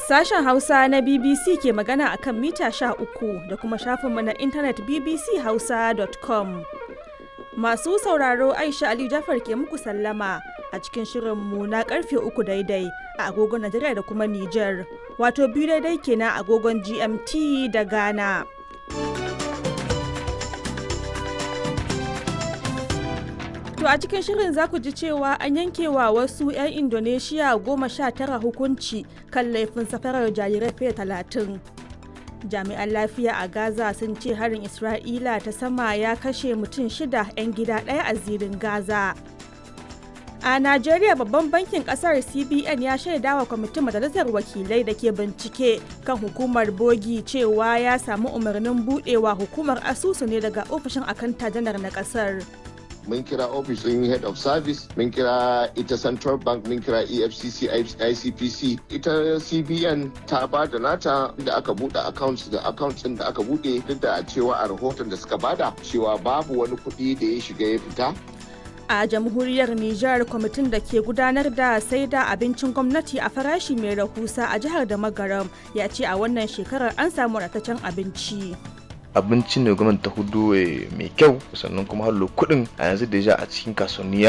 Sashen Hausa na BBC ke magana a kan mita uku da kuma shafinmu na intanet bbchausa.com. Masu sauraro Aisha Aliyu Jafar ke muku sallama a cikin shirinmu na karfe uku daidai a agogon Najeriya da kuma Nijar, wato biyu daidai kenan agogon GMT da Ghana. To a cikin shirin za ku ji cewa an yankewa wasu 'yan Indonesia goma sha tara hukunci kan laifin safarar jarirai fiye talatin. Jami'an lafiya a Gaza sun ce harin Isra'ila ta sama ya kashe mutum shida 'yan gida ɗaya a zirin Gaza. A Najeriya babban bankin kasar CBN ya shaida wa kwamitin majalisar wakilai da ke bincike kan hukumar bogi cewa ya samu umarnin budewa hukumar asusu ne daga ofishin akanta janar na kasar. mun kira ofishin head of service mun kira ita central bank mun kira efcc icpc ita cbn ta ba da nata da aka bude accounts da accounts din da aka bude duk da cewa a rahoton da suka bada cewa babu wani kuɗi da ya shiga ya fita a jamhuriyar Nijar kwamitin da ke gudanar da sai da abincin gwamnati a farashi mai rahusa a jihar da magaram ya ce a wannan shekarar an samu ratacen abinci. abinci ne gwamnati ta hudu mai kyau sannan kuma hallo kuɗin a yanzu da a cikin kasuwanni